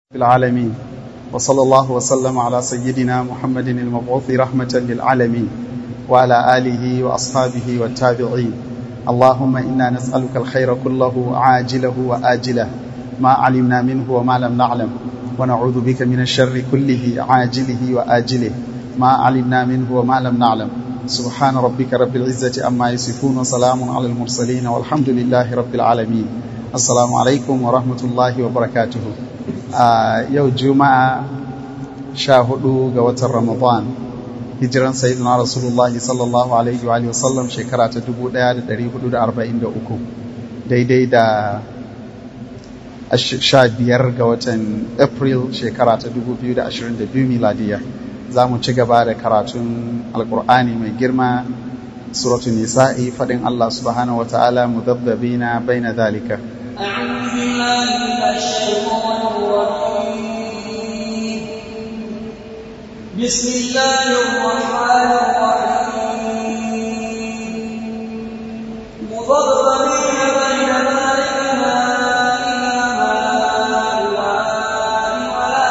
في العالمين وصلى الله وسلم على سيدنا محمد المبعوث رحمة للعالمين وعلى آله وأصحابه والتابعين اللهم إنا نسألك الخير كله عاجله وآجله ما علمنا منه وما لم نعلم ونعوذ بك من الشر كله عاجله وآجله ما علمنا منه وما لم نعلم سبحان ربك رب العزة أما يصفون وسلام على المرسلين والحمد لله رب العالمين السلام عليكم ورحمة الله وبركاته a yau juma'a sha hudu ga watan ramadan hijiran sayyidina rasulullah sallallahu alaihi wa sallam shekara ta 1443 daidai da sha biyar ga watan april shekara ta 2022 miladiya za mu ci gaba da karatun alkur'ani mai girma suratun nisa'i faɗin allah subhanahu wa ta'ala mudabbabina baina zalika أعوذ بالله من الشيطان الرجيم بسم الله الرحمن الرحيم مضربين بين ذلك لا إله هؤلاء ولا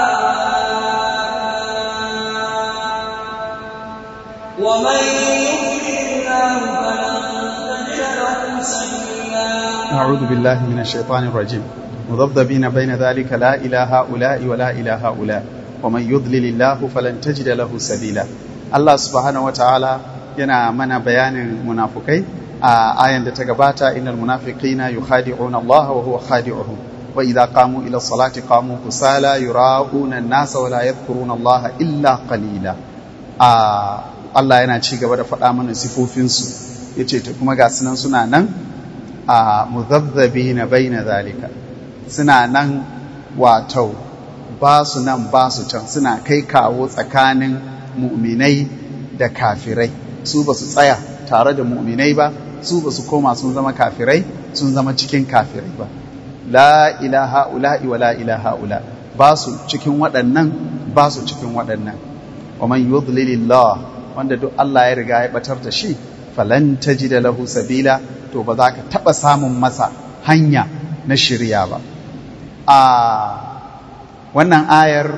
إله ومن يضلل الله فلن تجد له سبيلا أعوذ بالله من الشيطان الرجيم مذبذبين بين ذلك لا إله هؤلاء ولا إله هؤلاء ومن يضلل الله فلن تجد له سبيلا الله سبحانه وتعالى yana mana bayanin munafukai a ayan da ta gabata innal munafiqina yukhadi'una Allah wa huwa khadi'uhum wa idza qamu ila salati qamu kusala yura'una an-nasa wa la yadhkuruna Allah illa qalila a Allah yana ci gaba da faɗa mana sifofinsu yace to kuma ga sunan suna nan a muzabzabi na bai na zalika suna nan wato ba su nan ba su can suna kai kawo tsakanin mu'minai da kafirai su ba su tsaya tare da mu'minai ba su ba su koma sun zama kafirai sun zama cikin kafirai ba la ilaha ula'i wa la ilaha ula ba su cikin waɗannan ba su cikin waɗannan wa man yudlilillah wanda duk Allah ya riga ya batar da shi falan tajida lahu sabila to ba za ka taɓa samun masa hanya na shirya ba a wannan ayar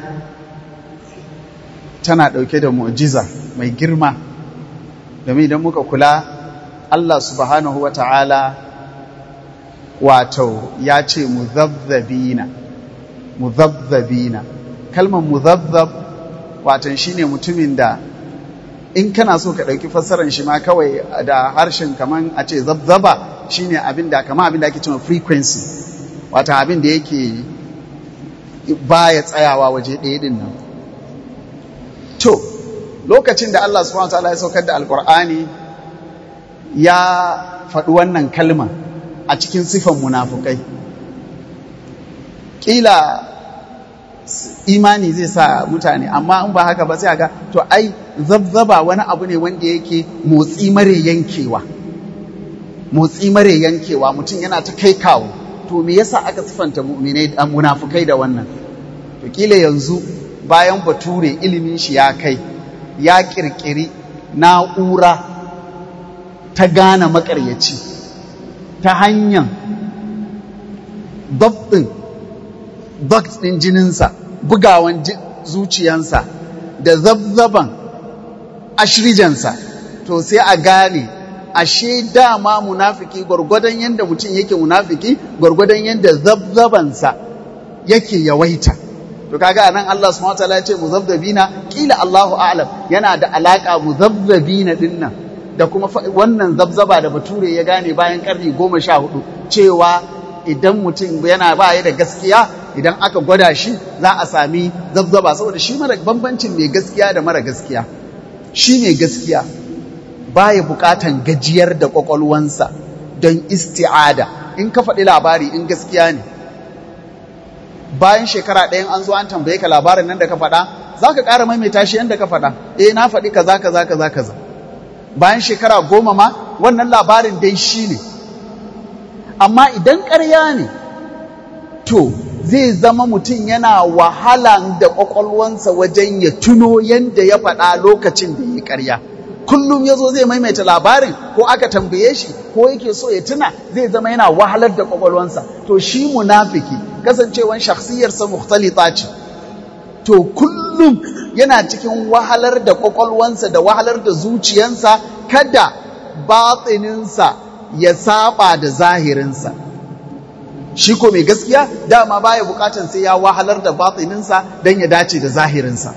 tana ɗauke da mu'jiza mai girma domin idan muka kula Allah subhanahu wa ta'ala wato ya ce muzabzabina muzabzabina kalmar muzabbab watan shine mutumin da in kana so ka ɗauki fassarar shi ma kawai da harshen kaman a ce zabzaba shine abin da kama abin da ake cewa frequency wata abin da yake baya tsayawa waje ɗaya ɗin nan to lokacin da Allah subhanahu wataala ya saukar da alkur'ani ya faɗi wannan kalma a cikin sifan munafukai ƙila imani zai sa mutane amma in ba haka ba sai ga to ai zabzaba wani abu ne wanda yake motsi mare yankewa motsi mare yankewa mutum yana ta kai kawo to me yasa aka sifanta mu'minai da munafukai da wannan to kila yanzu bayan bature ilimin shi ya kai ya kirkiri na'ura ta gane makaryaci ta hanyar dabbin duct ɗin jininsa bugawan zuciyansa da zabzaban ashirijansa to sai a gane ashe dama munafiki gwargwadon yadda mutum yake munafiki gwargwadon yadda zabzabansa yake yawaita to kaga anan Allah subhanahu wataala ya ce muzabzabina kila Allahu a'lam yana da alaka muzabzabina dinnan da kuma wannan zabzaba da bature ya gane bayan karni goma sha hudu cewa idan mutum yana ba da gaskiya idan aka gwada shi za a sami zabzaba saboda shi mara bambancin mai gaskiya da mara gaskiya shi mai gaskiya baya bukatan gajiyar da kwakwalwansa don isti'ada in ka faɗi labari in gaskiya ne bayan shekara ɗayan an zo an tambaye ka labarin nan da ka faɗa za ka ƙara maimaita shi yadda ka faɗa eh na faɗi kaza kaza kaza kaza bayan shekara goma ma wannan labarin dai shi ne amma idan ƙarya ne to zai zama mutum yana wahala da ƙwaƙwalwansa wajen ya tuno yadda ya faɗa lokacin da ya ƙarya kullum ya zo zai maimaita labarin ko aka tambaye shi ko yake so ya tuna zai zama yana wahalar da kwakwalwansa to shi munafiki kasancewan shakhsiyarsa mukhtalita ce to kullum yana cikin wahalar da kwakwalwansa da wahalar da zuciyansa kada batsininsa ya saba da zahirinsa shi ko mai gaskiya dama baya bukatan sai ya wahalar da batsininsa don ya dace da zahirinsa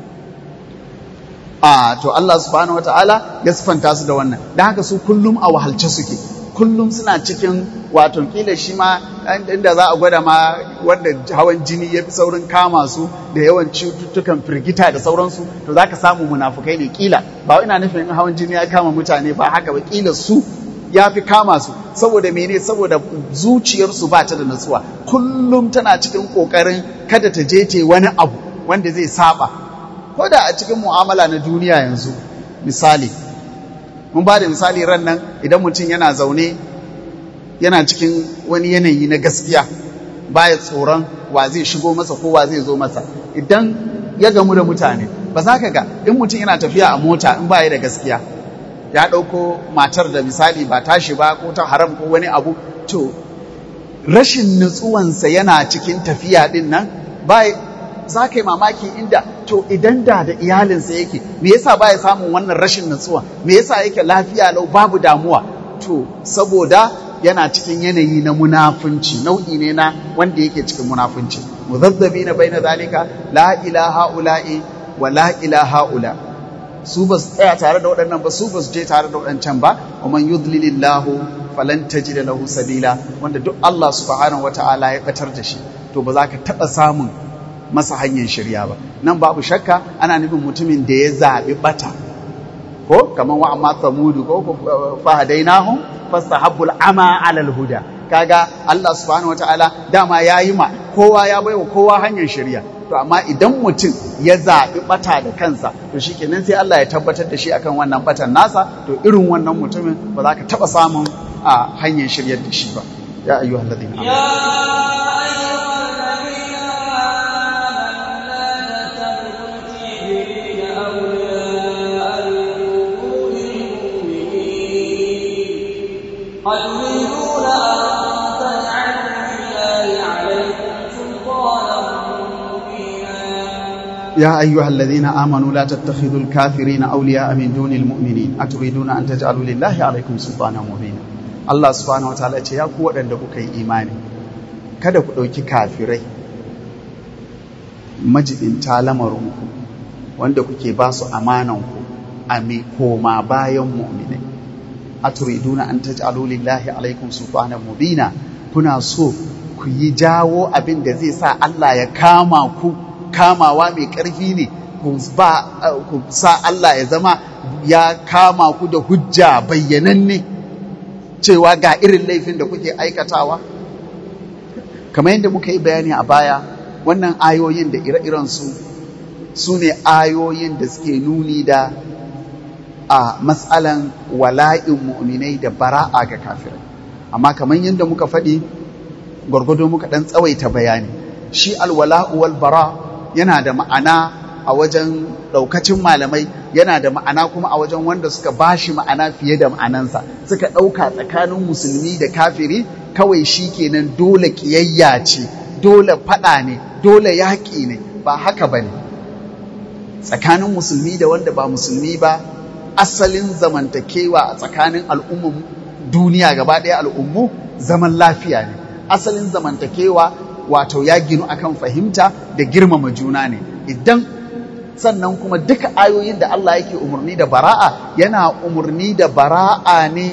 a to Allah subhanahu wataala ya sifanta su da wannan don haka su kullum a wahalce suke kullum suna cikin wato kila shi ma inda za a gwada ma wanda hawan jini ya fi saurin kama su da yawan cututtukan firgita da sauransu to za ka samu munafukai ne kila ba ina nufin hawan jini ya kama mutane ba haka ba kila su ya fi kama su saboda mene saboda zuciyarsu ba ta da natsuwa kullum tana cikin kokarin kada ta je ta wani abu wanda zai saba ko da a cikin mu'amala na duniya yanzu misali mun ba da misali ran nan idan mutum yana zaune yana cikin wani yanayi na gaskiya baya tsoron wa zai shigo masa ko wa zai zo masa idan ya gamu da mutane ba za ka ga in mutum yana tafiya a mota in baya da gaskiya ya ɗauko matar da misali ba tashi ba ko ta haram ko wani abu to rashin nutsuwansa yana cikin tafiya ɗin nan ba za ka yi mamaki inda to idan da da iyalinsa yake me yasa ba ya samun wannan rashin nutsuwa me yasa yake lafiya lau babu damuwa to saboda yana cikin yanayi na munafunci nau'i ne na wanda yake cikin munafunci muzabzabi na bai na zalika la ilaha ula'i wa la ilaha ula su ba su tsaya tare da waɗannan ba su ba su je tare da waɗancan ba wa man yudlilillahu falan tajida lahu sabila wanda duk Allah subhanahu wata'ala ya batar da shi to ba za ka taɓa samun masa hanyar shirya ba nan babu shakka ana nufin mutumin da ya zaɓi ɓata ko kamar wa amma samudu ko fahadainahum fastahabbul ama alal huda kaga Allah subhanahu wataala dama yayi ma kowa ya baiwa kowa hanyar shirya to amma idan mutum ya zaɓi ɓata da kansa to shikenan sai Allah ya tabbatar da shi akan wannan ɓatan nasa to irin wannan mutumin ba za ka taɓa samun a hanyar shiryar da shi ba ya ayyuhal ladina يا أيها الذين آمنوا لا تتخذوا الكافرين أولياء من دون المؤمنين أتريدون أن تجعلوا لله عليكم سلطانا مبينا Allah subhanahu wataala ce ya ku waɗanda kuka yi imani kada ku ɗauki kafirai majibinta lamarinku wanda kuke ba su amananku a mai koma bayan mu'minai aturiduna an taj'alu lillahi alaikum sultanan mubina kuna so ku yi jawo abin da zai sa Allah ya kama ku kamawa mai ƙarfi ne ku sa Allah ya zama ya kama ku da hujja bayyananne cewa ga irin laifin da kuke aikatawa kamar yadda muka yi bayani a baya wannan ayoyin da ire-irensu su ne ayoyin da suke nuni da a matsalan wala'in mu'minai da bara'a ga kafirai amma kamar yadda muka faɗi gwargwado muka ɗan tsawaita bayani shi alwala'u wal bara yana da ma'ana a wajen ɗaukacin malamai yana da ma'ana kuma a wajen wanda suka bashi ma'ana fiye da ma'anansa suka ɗauka tsakanin musulmi da kafiri kawai shi kenan dole ƙiyayya ce dole faɗa ne dole yaƙi ne ba haka ba ne tsakanin musulmi da wanda ba musulmi ba asalin zamantakewa a tsakanin al'umman duniya gaba ɗaya al'ummu zaman lafiya ne asalin zamantakewa wato ya ginu akan fahimta da girmama juna ne idan sannan kuma duka ayoyin da Allah yake umarni da bara'a yana umarni da bara'a ne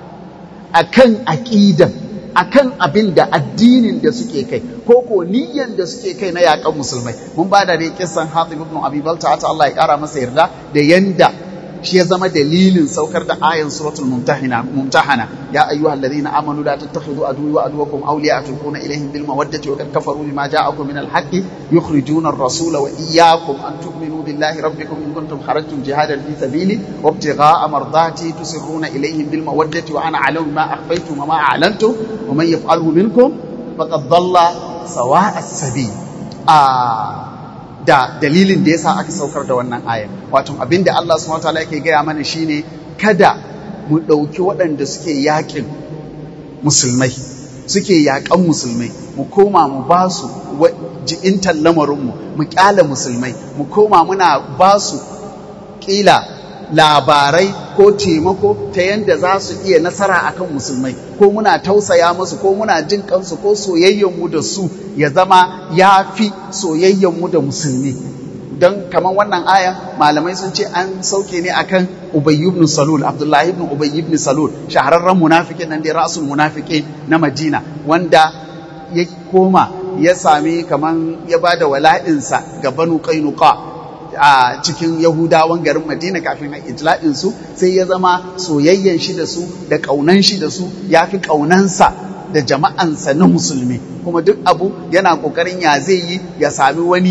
akan aqidan akan abin da addinin da suke kai ko ko niyyan da suke kai na yakan musulmai mun ba da dai kissan Hatib ibn Abi Balta ta Allah ya kara masa yarda da yanda shi ya zama dalilin saukar da ayan suratul mumtahina mumtahana ya ayyuhal ladina amanu la tattakhidhu aduwwi wa aduwwakum awliya tulquna ilayhim bil mawaddati wa qad kafaru bima ja'akum min al haqqi yukhrijuna ar-rasula wa iyyakum an tu'minu billahi rabbikum in kuntum kharajtum jihadan fi sabili wa ibtigha'a mardati tusirruna ilayhim bil mawaddati wa ana a'lamu ma akhfaytum wa ma a'lantum wa man yaf'alhu minkum faqad dhalla sawa'a as-sabil ah da dalilin da yasa aka saukar da wannan aya wato abin da Allah subhanahu wataala yake gaya mana shine kada mu ɗauki waɗanda suke yaƙin musulmai suke yaƙan musulmai mu koma mu ba su ji'intar lamarinmu mu ƙyale musulmai mu koma muna ba su ƙila labarai ko taimako ta yadda za su iya nasara akan musulmai ko muna tausaya musu ko muna jin kansu ko soyayyenmu da su ya zama ya fi soyayyenmu da musulmi don kamar wannan aya malamai sun ce an sauke ne akan Ubay ibn Salul Abdullahi ibn Ubay ibn Salul shahararren munafikin nan da rasul munafiki na Madina wanda ya koma ya sami kaman ya bada wala'insa ga Banu Qainuqa a cikin Yahudawan garin Madina kafin a ijla'in su sai ya zama soyayyen shi da su da kaunan shi da su yafi kaunansa da jama'ansa na musulmi kuma duk abu yana kokarin ya zai yi ya sami wani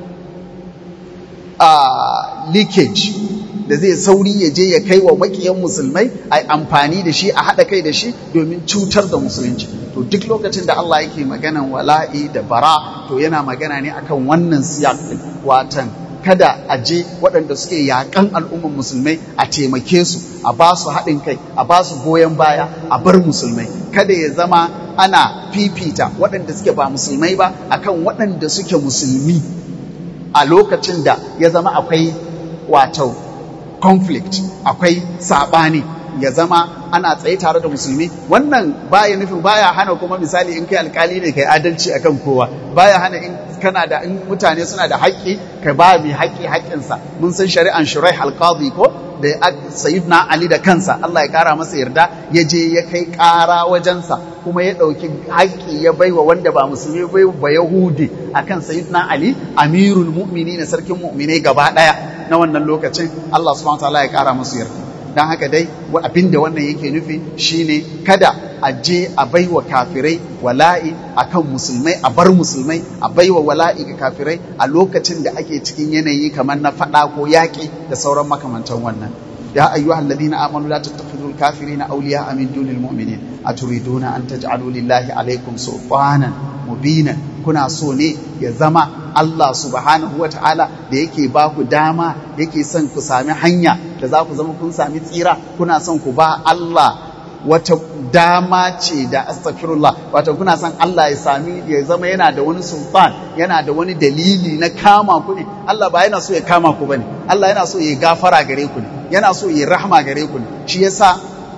Uh, leakage da zai sauri ya je ya kai wa makiyan musulmai a amfani da shi a haɗa kai da shi domin cutar da musulunci to duk lokacin da Allah yake maganan wala'i da bara to yana magana ne akan wannan siyak din watan kada a je waɗanda suke yaƙan al'umman musulmai a taimake su a ba su haɗin kai a ba su goyon baya a bar musulmai kada ya zama ana fifita waɗanda suke ba musulmai ba akan waɗanda suke musulmi a lokacin da ya zama akwai wato conflict akwai saɓani ya zama ana tsaye tare da musulmi wannan baya nufin baya hana kuma misali in kai alkali ne kai adalci akan kowa baya hana in kana da in mutane suna da haƙƙi ka ba mai haƙƙi haƙƙinsa mun san shari'an shuraih alqadi ko da sayyidina ali da kansa Allah ya kara masa yarda ya je ya kai ƙara wajensa kuma ya ɗauki haƙƙi ya baiwa wanda ba musulmi bai ba yahudi akan sayyidina ali amirul mu'minin sarkin mu'minai gaba ɗaya na wannan lokacin Allah subhanahu wa ta'ala ya kara masa yarda don haka dai abin da wannan yake nufi shine kada a je a baiwa kafirai wala'i akan musulmai a bar musulmai a baiwa wala'i ga kafirai a lokacin da ake cikin yanayi kamar na faɗa ko yaƙi da sauran makamantan wannan ya ayyuha alladhina amanu la tattakhidul kafirina awliya'a min dunil mu'minin aturiduna an taj'alu lillahi alaykum sultanan mubinan kuna so ne ya zama Allah subhanahu wa ta'ala da yake ba ku dama yake son ku sami hanya da za ku zama kun sami tsira kuna son ku ba Allah wata dama ce da astaghfirullah wato kuna son Allah ya sami ya zama yana da wani sultan yana da wani dalili na kama ku ne Allah ba yana so ya kama ku bane Allah yana so ya gafara gare ku ne yana so ya rahma gare ku ne shi yasa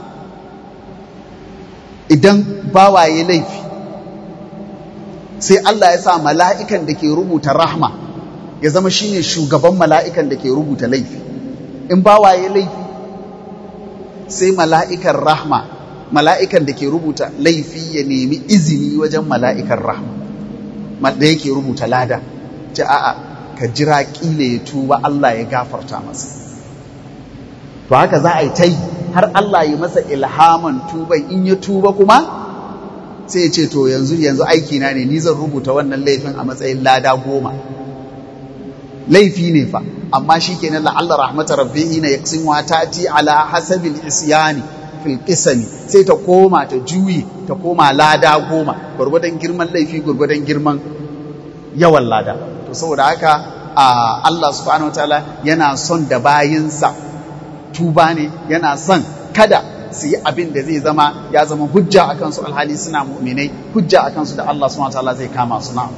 idan bawaye laifi sai Allah ya sa mala'ikan da ke rubuta rahma ya zama shine shugaban mala'ikan da ke rubuta laifi in bawaye laifi sai mala'ikan rahma mala'ikan da ke rubuta laifi ya nemi izini wajen mala'ikan rahma da yake rubuta lada ce a'a ka jira ƙila ya tuba Allah ya gafarta masa to haka za a yi ta yi har Allah ya masa ilhaman tuban in ya tuba kuma sai ya ce to yanzu yanzu aiki na ne ni zan rubuta wannan laifin a matsayin lada goma laifi ne fa amma shi kenan la'alla rahmatar rabbihi na yaksin wa tati ala hasabil isyani fil qisami sai ta koma ta juyi ta koma lada goma gurgudan girman laifi gurgudan girman yawan lada to saboda haka Allah subhanahu wataala yana son da bayinsa tuba ne yana son kada su yi abin da zai zama ya zama hujja a kansu alhali suna mu'minai hujja a kansu da Allah subhanahu wataala zai kama su na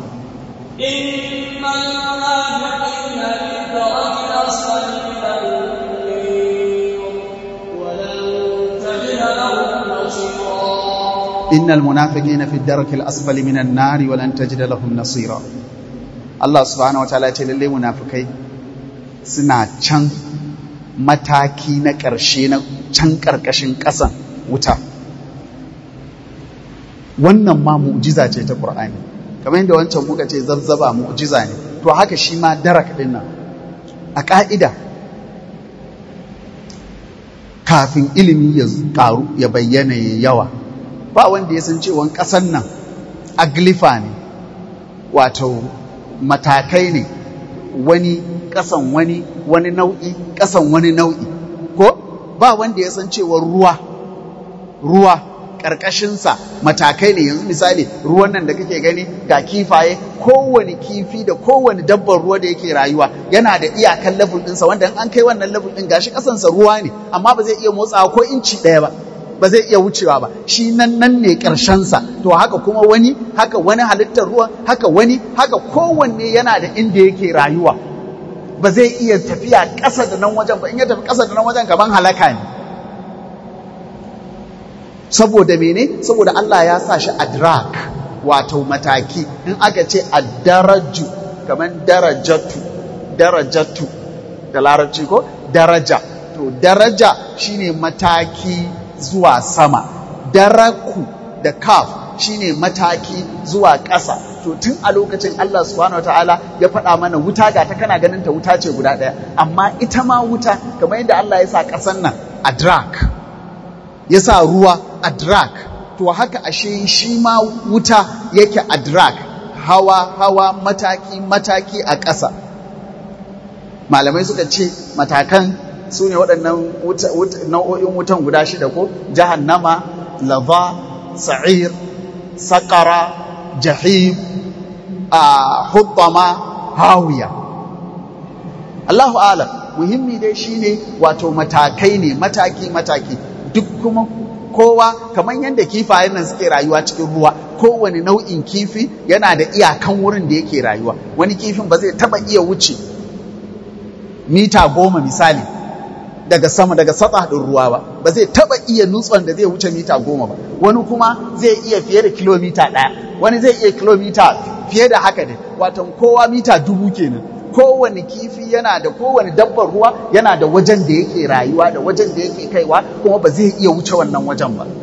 إن المنافقين في الدرك الأسفل من النار ولن تجد لهم نصيرا الله سبحانه وتعالى ce lalle munafikai suna can mataki na ƙarshe na can ƙarƙashin ƙasan wuta wannan ma mu'jiza ce ta Qur'ani kamar yadda wancan muka ce zabzaba mu'jiza ne to haka shi ma darak din nan a ƙa'ida kafin ilimi ya ƙaru ya bayyana ya yawa ba wanda ya san cewa ƙasan nan aglifa ne wato matakai ne wani ƙasan wani wani nau'i ƙasan wani nau'i ko ba wanda ya san cewa ruwa ruwa ƙarƙashinsa matakai ne yanzu misali ruwan nan da kake gani ga kifaye kowane kifi da kowane dabbar ruwa da yake rayuwa yana da iyakan level ɗinsa wanda an kai wannan level ɗin gashi ƙasansa ruwa ne amma ba zai iya motsawa ko inci ɗaya ba ba zai iya wucewa ba shi nan nan ne ƙarshensa to haka kuma wani haka wani halittar ruwa haka wani haka kowanne yana da inda yake rayuwa ba zai iya tafiya ƙasa da nan wajen ba in ya tafi ƙasa da nan wajen kaman halaka ne saboda mene saboda Allah ya sa shi adrak wato mataki in aka ce addaraju kaman darajatu darajatu da larabci ko daraja to daraja shine mataki zuwa sama daraku da kaf shine mataki zuwa ƙasa to tun a lokacin Allah subhanahu wataala ya faɗa mana wuta ga ta kana ganin ta wuta ce guda ɗaya amma ita ma wuta kamar yadda Allah ya sa ƙasan nan adrak ya sa ruwa adrak to haka ashe shi ma wuta yake adrak hawa hawa mataki mataki a ƙasa malamai suka ce matakan su ne waɗannan nau'o'in wutan guda shida ko jahannama lava sa'ir saƙara jahim a hubbama hawiya Allahu alam muhimmi dai shine wato matakai ne mataki mataki duk kuma kowa kamar yadda kifayen nan suke rayuwa cikin ruwa kowane nau'in kifi yana da iyakan wurin da yake rayuwa wani kifin ba zai taba iya wuce mita goma misali daga sama daga satsa ɗin ruwa ba ba zai taba iya nutson da zai wuce mita goma ba wani kuma zai iya fiye da kilomita ɗaya wani zai iya kilomita fiye da haka ne watan kowa mita dubu kenan kowane kifi yana da kowane dabbar ruwa yana da wajen da yake rayuwa da wajen da yake kaiwa kuma ba zai iya wuce wannan wajen ba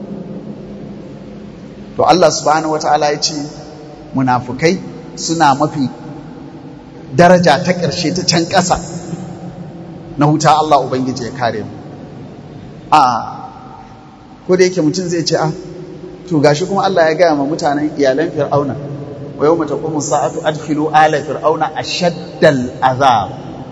to Allah subhanahu wata'ala ya ce munafukai suna mafi daraja ta ƙarshe ta can ƙasa na huta Allah Ubangiji ya kare mu a ko da yake mutum zai ce a to gashi kuma Allah ya gaya ma mutanen iyalan fir'auna wa yawma taqumu sa'atu adkhilu ala fir'auna ashaddal azab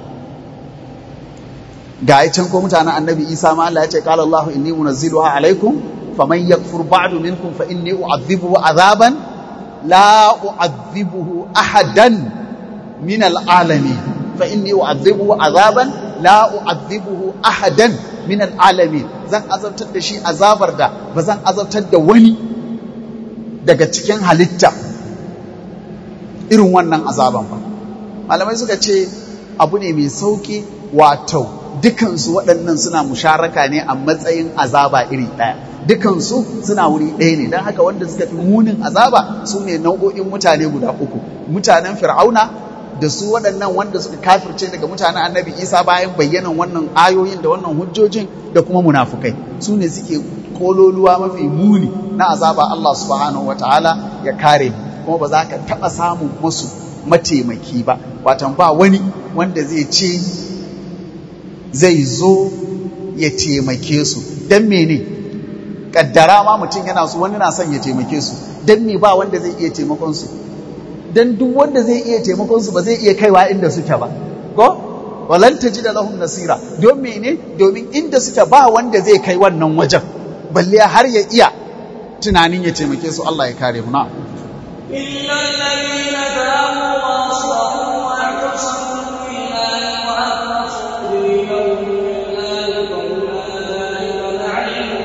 ga can ko mutanen annabi Isa ma Allah ya ce qala Allahu inni munazziluha alaikum faman yakfur ba'du minkum fa inni u'adhibuhu azaban la u'adhibuhu ahadan min al'alamin fa inni u'adhibuhu azaban la u'adhibuhu ahadan min al'alamin zan azabtar da shi azabar da ba zan azabtar da wani daga cikin halitta irin wannan azaban ba malamai suka ce abu ne mai sauki wato dukansu waɗannan suna musharaka ne a matsayin azaba iri ɗaya dukansu suna wuri ɗaya ne don haka wanda suka fi munin azaba su ne nau'o'in mutane guda uku mutanen fir'auna da su waɗannan wanda suka kafirce daga mutanen annabi isa bayan bayyanan wannan ayoyin da wannan hujjojin da kuma munafukai su ne suke kololuwa mafi muni na azaba Allah subhanahu wataala ya kare kuma ba za ka taɓa samun musu mataimaki ba watan ba wani wanda zai ce zai zo ya taimake su don mene kaddara ma mutum yana su wani na son ya taimake su don me ba wanda zai iya taimakon su dan duk wanda zai iya taimakon su ba zai iya kaiwa inda suke ba ko walan da lahum nasira don mene domin inda suke ba wanda zai kai wannan wajen balle har ya iya tunanin ya taimake su Allah ya kare mu na إلا الذين تابوا وأصلحوا واعتصموا بالله وأخلصوا دينهم لله فأولئك مع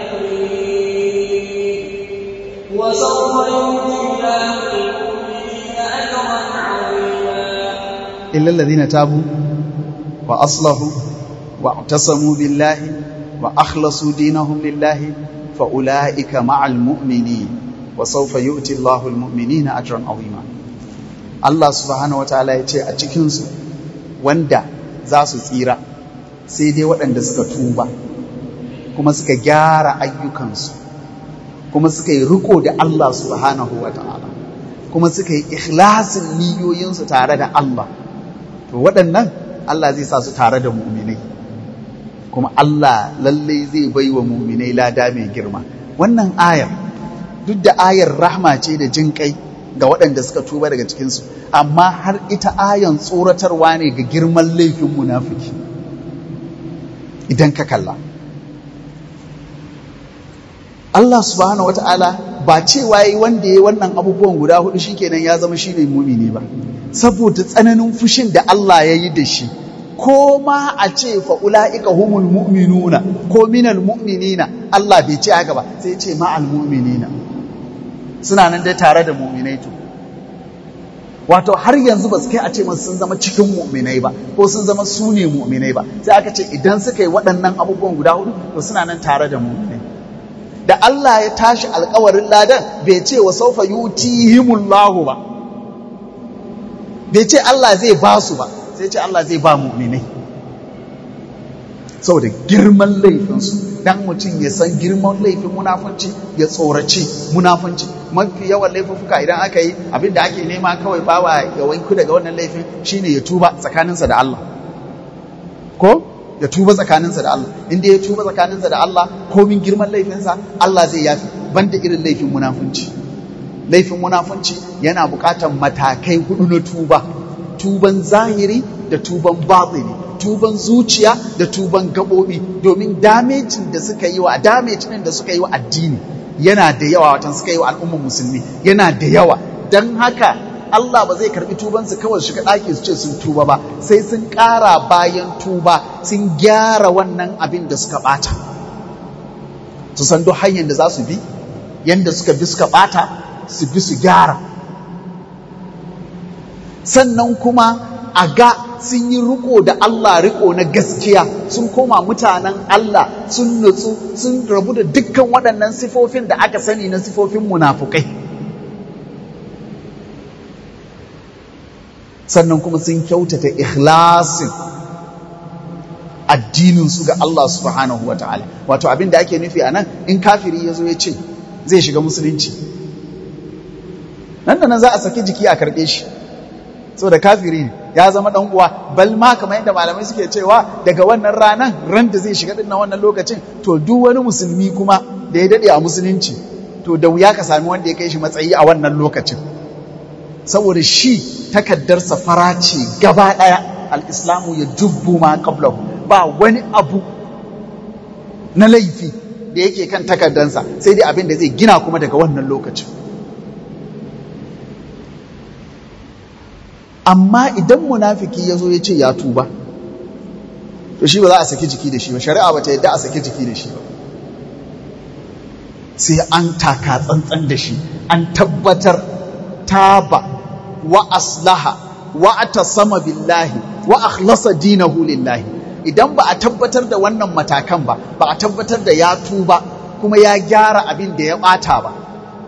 المؤمنين وسوف يؤتي الله المؤمنين أجرا عظيما إلا الذين تابوا وأصلحوا واعتصموا بالله وأخلصوا دينهم لله فأولئك مع المؤمنين وسوف يؤتي الله المؤمنين أجرا عظيما Allah subhanahu wataala ya ce a cikinsu wanda za su tsira sai dai waɗanda suka tuba kuma suka gyara ayyukansu kuma suka yi riko da Allah subhanahu wataala kuma suka yi ikhlasin niyoyinsu tare da Allah to waɗannan Allah zai sa su tare da mu'minai kuma Allah lalle zai bai wa mu'minai lada mai girma wannan ayar duk da ayar rahma ce da jin kai ga waɗanda suka tuba daga cikinsu amma har ita ayan tsoratarwa ne ga girman laifin munafiki idan ka kalla Allah subhanahu wata'ala ba cewa yi wanda ya wannan abubuwan guda hudu shikenan ya zama shine mumini ba saboda tsananin fushin da Allah ya yi da shi ko ma a ce fa ula'ika humul mu'minuna ko minal mu'minina Allah bai ce haka ba sai ce ma'al mu'minina suna nan dai tare da mu'minai to wato har yanzu ba su kai a ce masu sun zama cikin mu'minai ba ko sun zama su ne mu'minai ba sai aka ce idan suka yi waɗannan abubuwan guda hudu to suna nan tare da mu'minai da Allah ya tashi alkawarin ladan bai ce wa saufa yutihimullahu ba bai ce Allah zai ba su ba sai ce Allah zai ba mu'minai saboda girman laifinsu dan mutum ya san girman laifin munafunci ya tsoraci munafunci mafi yawan laifuka idan aka yi abin da ake nema kawai bawa ya wanku daga wannan laifin shine ya tuba tsakaninsa da Allah ko ya tuba tsakaninsa da Allah inda ya tuba tsakaninsa da Allah komin girman laifinsa Allah zai yafi banda irin laifin munafunci laifin munafunci yana buƙatar matakai hudu na tuba tuban zahiri da tuban batini tuban zuciya da tuban gaɓoɓi domin damejin da suka yi wa damejin da suka yi wa addini yana da yawa watan suka yi wa al'ummar musulmi yana da yawa don haka Allah ba zai karbi tubansu kawai shiga ɗaki su ce sun tuba ba sai sun ƙara bayan tuba sun gyara wannan abin da suka ɓata su san duk hanyar da za su bi yadda suka bi suka ɓata su bi su gyara sannan kuma a ga sun yi riko da Allah riko na gaskiya sun koma mutanen Allah sun nutsu sun rabu da dukkan waɗannan sifofin da aka sani na sifofin munafukai sannan kuma sun kyautata ikhlasin addininsu ga Allah subhanahu wa ta'ala wato abin da ake nufi a nan in kafiri ya zo ya ce zai shiga musulunci nan da nan za a saki jiki a karɓe shi saboda kafiri ne ya zama dan uwa bal ma kamar yadda malamai suke cewa daga wannan ranan ran da zai shiga dinnan wannan lokacin to duk wani musulmi kuma da ya dade a musulunci to da wuya ka sami wanda ya kai shi matsayi a wannan lokacin saboda shi takaddarsa fara ce gaba daya al-islamu ya dubbu ma qablahu ba wani abu na laifi da yake kan takaddansa sai dai abin da zai gina kuma daga wannan lokacin amma idan munafiki ya zo ya ce ya tuba to shi ba za a saki jiki da shi ba shari'a ba ta yadda a saki jiki da shi ba sai an taka tsantsan da shi an tabbatar taba wa aslaha wa atasama billahi wa akhlasa dinahu lillahi idan ba a tabbatar da wannan matakan ba ba a tabbatar da ya tuba kuma ya gyara abin da ya bata ba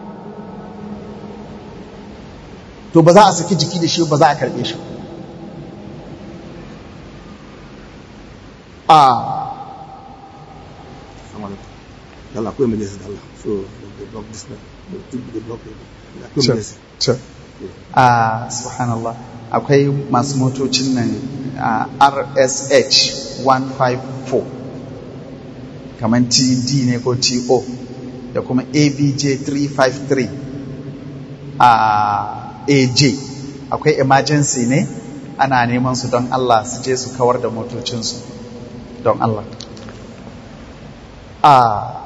to ba za a saki jiki da shi ba za a karbe shi a Yalla, akwai majalisa da Allah. So, they block this now. They block it. Akwai majalisa. a subhanallah akwai masu motocin nan a rsh 154 kamar td ne ko to da kuma abj 353 a aj akwai emergency ne ana neman su don allah su je su kawar da motocinsu don allah a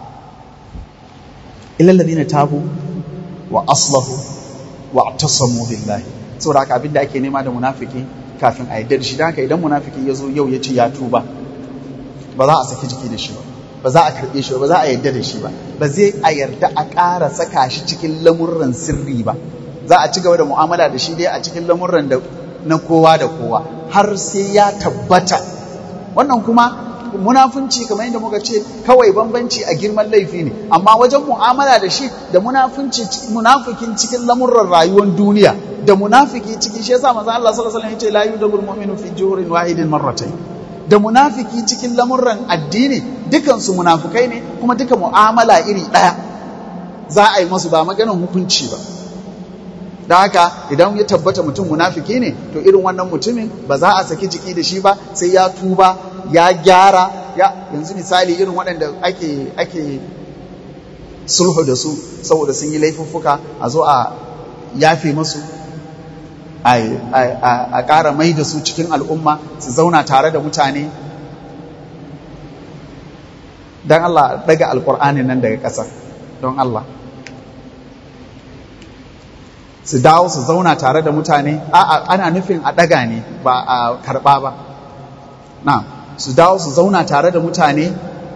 ilallazi tabu wa aslahu wa tasamu billahi saboda haka abinda ake nema da munafiki kafin a yadda da shi haka idan munafiki ya zo yau ya ce ya tuba ba za a saki jiki da shi ba ba za a karɓe shi ba za a yadda da shi ba ba zai a yarda a ƙara saka shi cikin lamurran sirri ba za a ci gaba da mu'amala da shi dai a cikin lamurran da na kowa da kowa har sai ya tabbata wannan kuma munafunci kamar yadda muka ce kawai bambanci a girman laifi ne amma wajen mu'amala da shi da munafunci munafikin cikin lamurran rayuwar duniya da munafiki cikin shi yasa manzo Allah sallallahu alaihi wasallam yace la yudabul mu'minu fi juhurin wahidin marratayn da munafiki cikin lamurran addini dukan su munafukai ne kuma duka mu'amala iri daya za a yi masu ba maganin hukunci ba da haka idan ya tabbata mutum munafiki ne to irin wannan mutumin ba za a saki jiki da shi ba sai ya tuba ya gyara ya yanzu misali irin waɗanda ake ake sulhu da su saboda sun yi laifuffuka a zo a yafe masu a ƙara mai da su cikin al'umma su zauna tare da mutane don Allah daga alƙur'ani nan daga ƙasa don Allah su dawo su zauna tare da mutane a'a ana nufin a ɗaga ne ba a karɓa ba na su dawo su zauna tare da mutane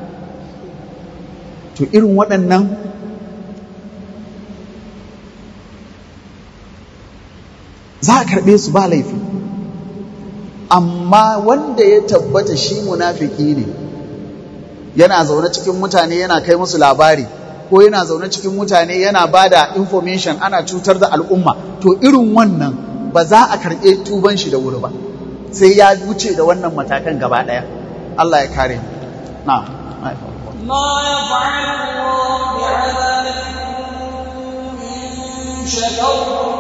to irin waɗannan za a karɓe su ba laifi amma wanda ya tabbata shi munafiki ne yana zaune cikin mutane yana kai musu labari ko yana zaune cikin mutane yana ba da information ana cutar da al'umma to irin wannan ba za a karɓe tuban shi da wuri ba sai ya wuce da wannan matakan gaba ɗaya Allah ya kare mu na ما يفعل الله بعذابكم إن شكرتم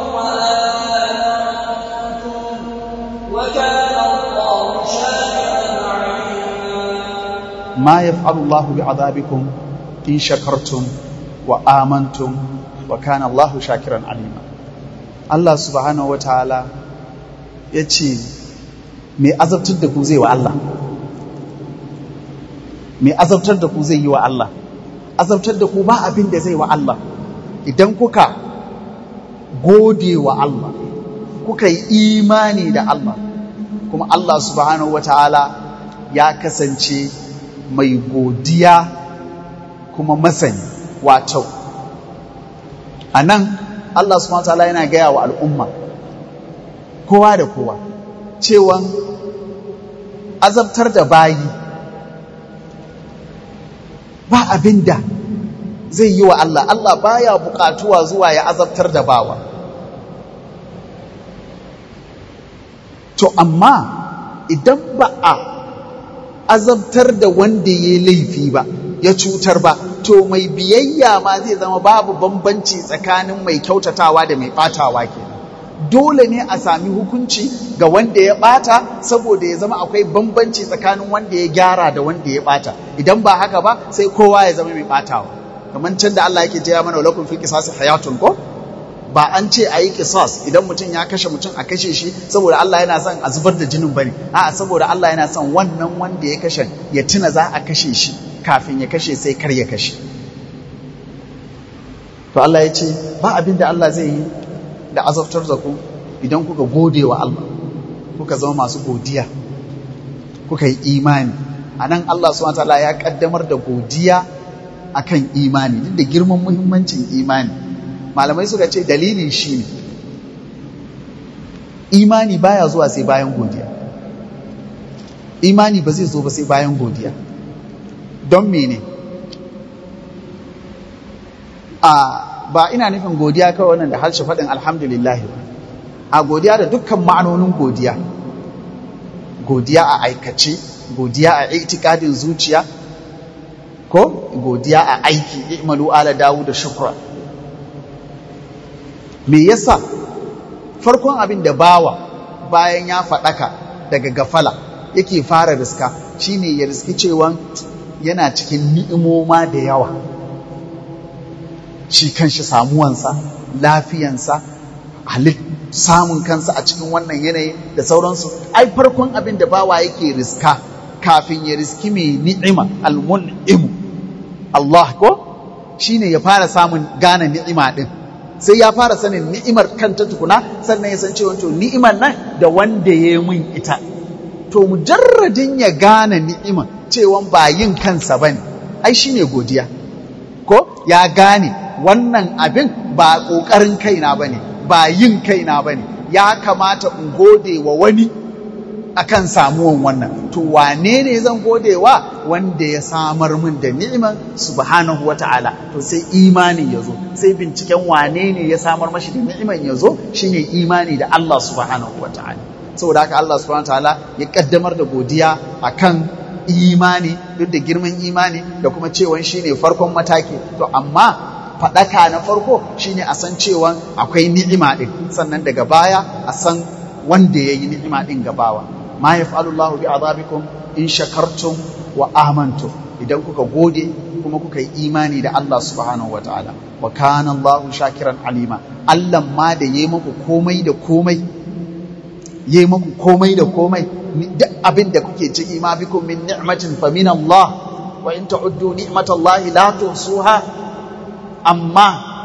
وآمنتم وكان الله شاكرا عليما ما يفعل الله بعذابكم إن شكرتم وآمنتم وكان الله شاكرا عليما Allah subhanahu wataala ya ce mai azabtar da ku zai wa Allah mai azabtar da ku zai yi wa Allah azabtar da ku ba abin da zai wa Allah idan kuka gode wa Allah kuka yi imani da Allah kuma Allah subhanahu wataala ya kasance mai godiya kuma masani wato a nan Allah subhanahu wataala yana gaya wa al'umma kowa da kowa cewan azabtar da bayi ba abin da zai yi wa Allah Allah baya bukatuwa zuwa ya azabtar da bawa to amma idan ba a azabtar da wanda ya laifi ba ya cutar ba to mai biyayya ma zai zama babu bambanci tsakanin mai kyautatawa da mai batawa ke dole ne a sami hukunci ga wanda ya bata saboda ya zama akwai bambanci tsakanin wanda ya gyara da wanda ya bata idan ba haka ba sai kowa ya zama mai batawa kamar can da Allah yake jaya mana lakum fil qisas hayatun ko ba an ce a yi kisas idan mutum ya kashe mutum a kashe shi saboda Allah yana son a zubar da jinin bane a'a saboda Allah yana son wannan wanda ya kashe ya tuna za a kashe shi kafin ya kashe sai kar ya kashe to Allah ya ce ba abin da Allah zai yi da azabtar da ku idan kuka gode wa Allah kuka zama masu godiya kuka yi imani a nan Allah subhanahu wataala ya kaddamar da godiya akan imani duk da girman muhimmancin imani malamai suka ce dalilin shi ne imani baya zuwa sai bayan godiya imani ba zai zo ba sai bayan godiya don mene a ba ina nufin godiya kawai wannan da harshe faɗin alhamdulillah a godiya da dukkan ma'anonin godiya godiya a aikace godiya a itikadin zuciya ko godiya a aiki i'malu ala dawu da shukra me yasa farkon abin da bawa bayan ya faɗaka daga gafala yake fara riska shine ya riski cewa yana cikin ni'imoma da yawa shi kanshi samuwansa lafiyansa halit samun kansa a cikin wannan yanayi da sauransu ai farkon abin da bawa yake riska kafin ya riski mai ni'ima almun'imu Allah ko shine ya fara samun gane ni'ima din sai ya fara sanin ni'imar kanta tukuna sannan ya san cewa to ni'imar nan da wanda ya yi min ita to mujarradin ya gane ni'imar cewa ba yin kansa bane ai shine godiya ko ya gane wannan abin ba ƙoƙarin kaina bane ba yin kaina bane ya kamata in gode wa wani akan samuwan wannan to wane ne zan gode wa wanda ya samar min da ni'iman subhanahu wata'ala to sai imani ya zo sai binciken wane ne ya samar mashi da ni'iman ya zo shine imani da Allah subhanahu wata'ala saboda haka Allah subhanahu wata'ala ya kaddamar da godiya akan imani duk da girman imani da kuma cewan shine farkon mataki to amma faɗaka na farko shine a san cewa akwai ni'ima ɗin sannan daga baya a san wanda ya yi ni'ima ɗin gabawa ma ya Allahu bi azabikum in shakartum wa amantum idan kuka gode kuma kuka yi imani da Allah subhanahu wa ta'ala wa kana Allahu shakiran alima Allah ma da yayi muku komai da komai yayi muku komai da komai duk abin da kuke ciki ma bikum min ni'matin fa min Allah wa in ta'uddu ni'matallahi la tuhsuha amma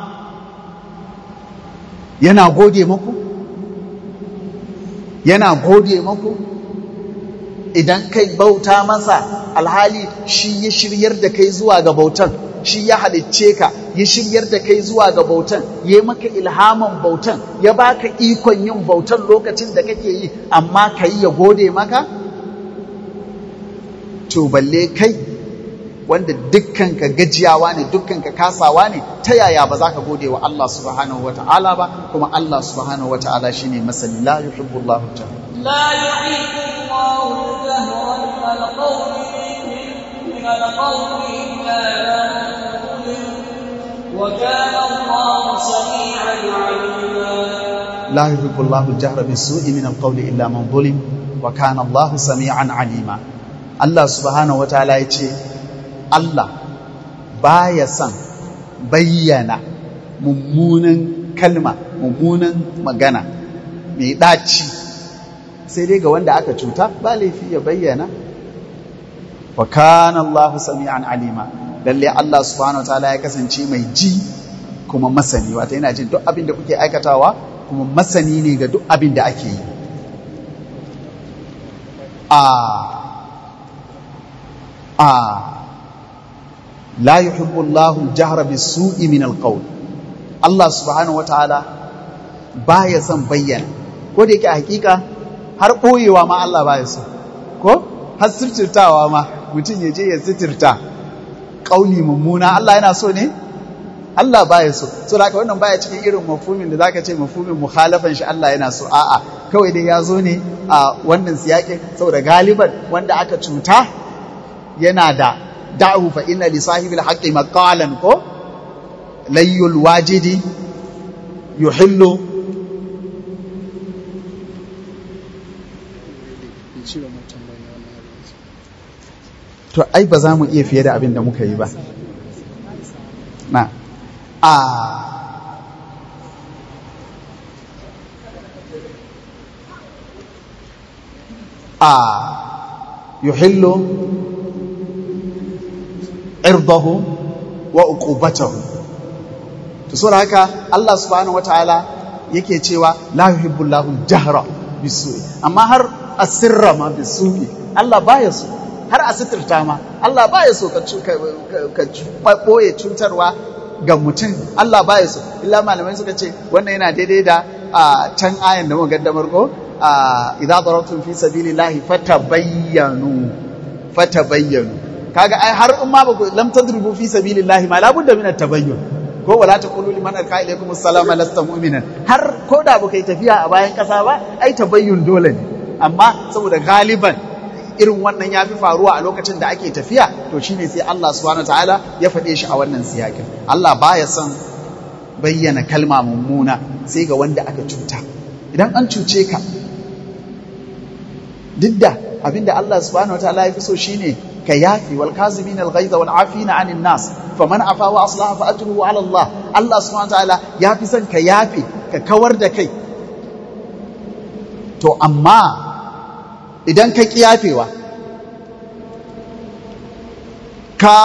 yana gode maku yana gode maku idan kai bauta masa alhali shi ya shiryar da kai zuwa ga bautan shi ya halicce ka ya shiryar da kai zuwa ga bautan ya maka ilhaman bautan ya baka ikon yin bautan lokacin da kake yi amma ka yi ya gode maka to balle kai wanda dukkan ka gajiyawa ne dukkan ka kasawa ne ta yaya ba za ka gode wa Allah subhanahu wata'ala ba kuma Allah subhanahu wata'ala shine masani la yuhibbu Allahu ta'ala لا يحب الله الجهر من القول من القول إلا من وكان الله سميعا عليما لا يحب الله الجهر بالسوء من القول إلا من ظلم وكان الله سميعا عليما الله سبحانه وتعالى يتي الله بايا سن بينا mummunan kalma mummunan magana mai ɗaci sai dai ga wanda aka cuta ba laifi ya bayyana wa kana Allahu sami'an alima lalle Allah subhanahu wa ta'ala ya kasance mai ji kuma masani wata yana jin duk abin da kuke aikatawa kuma masani ne ga duk abin da ake yi a a la yuhibbu Allahu al-jahra bis-su'i min al-qawl Allah subhanahu wa ta'ala baya son bayyana ko da yake a hakika har ɓoyewa ma Allah ba ya so ko har sirtirtawa ma mutum ya je ya sitirta ƙauli mummuna Allah yana so ne Allah ba ya so so da wannan baya cikin irin mafumin da zaka ce mafumin mukhalafan shi Allah yana so a'a kawai dai ya zo ne a wannan siyakin saboda galiban wanda aka cuta yana da da'u fa inna li sahibil haqqi maqalan ko layyul wajidi yuhillu to ai ba za mu iya fiye da abin da muka yi ba na a a yuhillu irdahu wa uqubatahu to saboda haka Allah subhanahu wataala yake cewa la yuhibbullahu jahra bisu'i amma har asirra ma bisu'i Allah baya so har a sitirta ma Allah baya so ka ɓoye cutarwa ga mutum Allah baya so illa malamai suka ce wannan yana daidai da can ayan da muka gaddamar ko idza darabtum fi sabilillahi fatabayyanu fatabayyanu kaga ai har in ma ba ku lam tadribu fi sabilillahi ma labudda min at-tabayyun ko wala taqulu liman alqa ilaykum assalama lasta mu'minan har ko da baka yi tafiya a bayan kasa ba ai tabayyun dole ne amma saboda galiban irin wannan ya fi faruwa a lokacin da ake tafiya to shine sai Allah subhanahu ta'ala ya faɗe shi a wannan siyakin Allah baya son bayyana kalma mummuna sai ga wanda aka cuta idan an cuce ka duk da abinda Allah subhanahu ta'ala ya fi so shine ka yafi wal kazimin al ghaiza wal afina anin nas faman afa wa aslaha fa ajruhu ala Allah Allah subhanahu ta'ala ya fi son ka yafi ka kawar da kai to amma idan ka kiyafewa ka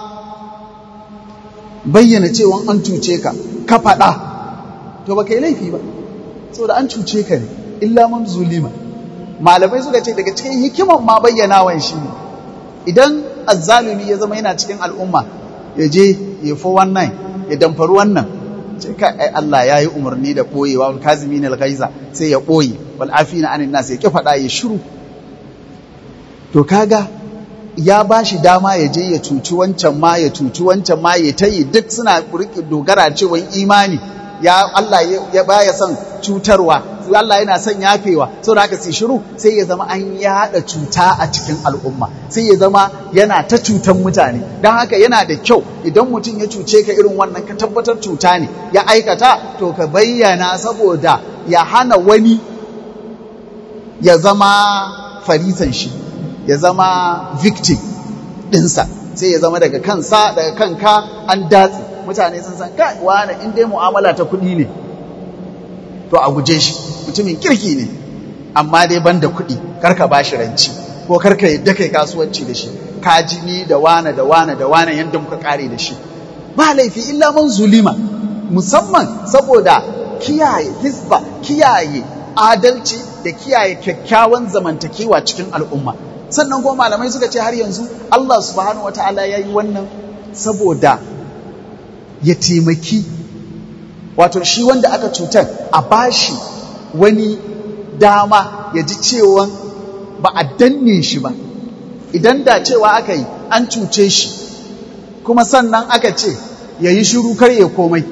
bayyana cewa an cuce ka ka faɗa to ba ka yi laifi ba saboda an cuce ka ne illa man zulima malamai suka ce daga cikin hikiman ma bayyanawan shi ne idan azzalumi ya zama yana cikin al'umma ya je ya fi wannan ya damfari wannan ce ka ai Allah ya yi umarni da ɓoyewa wal kazimin al-ghaiza sai ya ɓoye wal afina anin nas ya ki faɗa ya shiru to kaga ya ba shi dama ya je ya cuci wancan ma ya cuci wancan ma ya ta yi duk suna dogara cewa imani ya Allah ya baya son cutarwa Allah yana son yafewa sau da haka sai shiru sai ya zama an yada cuta a cikin al'umma sai ya zama yana ta cutan mutane don haka yana da kyau idan mutum ya cuce ka irin wannan ka tabbatar cuta ne ya aikata to ka bayyana saboda ya hana wani ya zama farisan shi ya zama victim ɗinsa sai ya zama daga kansa daga kanka an datse mutane sun san kai wani in dai mu'amala ta kuɗi ne to a guje shi mutumin kirki ne amma dai ban da kuɗi karka ba shi ranci ko karka yadda kai kasuwanci da shi ka ji ni da wane da wane da wane yadda muka kare da shi ba laifi illa man zulima musamman saboda kiyaye hisba kiyaye adalci da kiyaye kyakkyawan zamantakewa cikin al'umma sannan kuma malamai suka ce har yanzu Allah subhanahu wataala ya yi wannan saboda ya taimaki wato shi wanda aka cutar a bashi wani dama ya ji cewa ba a danne shi ba idan da cewa aka yi an cuce shi kuma sannan aka ce ya yi shiru kar ya komai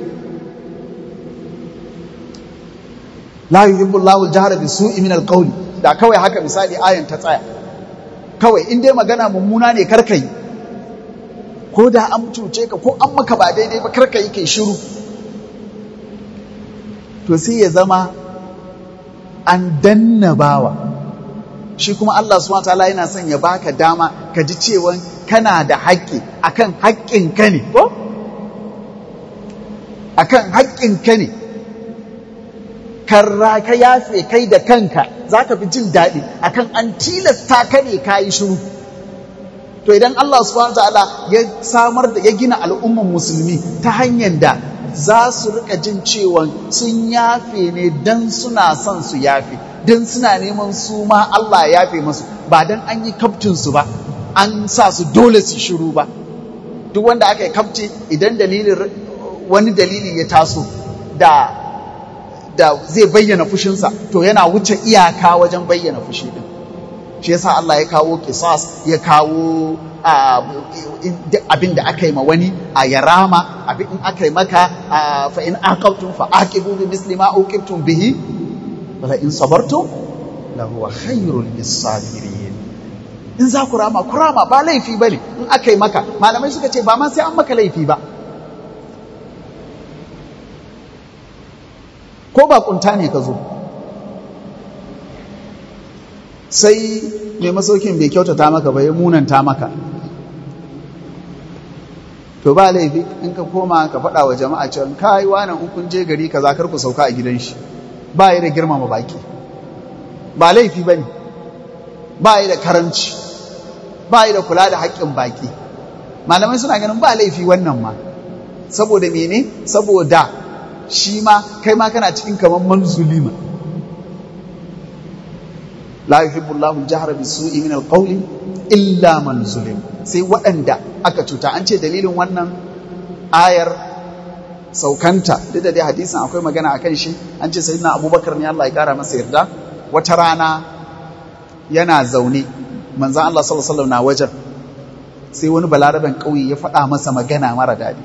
la yuhibbu Allahu al-jahra bi su'i min al-qawli da kawai haka misali ayan ta tsaya kawai in dai magana mummuna ne kar yi ko da an cuce ka ko an maka ba daidai ba kar yi kai shiru to sai ya zama an danna bawa shi kuma Allah subhanahu wataala yana son ya baka dama ka ji cewa kana da haƙƙi akan haƙƙin ka ne ko akan haƙƙin ka ne karra ka yafe kai da kanka za ka fi jin daɗi akan an tilasta ka ne ka yi shiru to idan Allah subhanahu wataala ya samar da ya gina al'umman musulmi ta hanyar da za su rika jin cewa sun yafe ne don suna son su yafe don suna neman su ma Allah ya yafe masu ba don an yi kaftinsu ba an sa su dole su shiru ba duk wanda aka yi kafti idan dalilin wani dalili ya taso da da zai bayyana fushinsa to yana wuce iyaka wajen bayyana fushi din shi yasa Allah ya kawo kisas ya kawo abin da aka yi ma wani a yarama abin in aka yi maka fa in aqabtum fa aqibu bi misli ma uqibtum bihi wala in sabartum la huwa khairul lisabirin in za ku rama ku rama ba laifi bane in aka yi maka malamai suka ce ba ma sai an maka laifi ba ko ba kunta ne ka zo sai mai masaukin bai kyautata maka ba ya munanta maka to ba laifi in ka koma ka faɗa wa jama'a cewa kai wani in kun je gari kaza kar ku sauka a gidan shi ba yi da girmama baki ba laifi bane ba yi da karanci ba yi da kula da haƙƙin baki malamai suna ganin ba laifi wannan ma saboda mene saboda shi ma kai ma kana cikin kamar manzulima la yuhibbu Allahu al-jahra bis-su'i min al-qawli illa man zulim sai waɗanda aka cuta an ce dalilin wannan ayar saukanta duk da dai hadisin akwai magana akan shi an ce sayyidina Abubakar ne Allah ya kara masa yarda wata rana yana zaune manzon Allah sallallahu alaihi wasallam na wajen sai wani balaraben ƙauye ya faɗa masa magana mara daɗi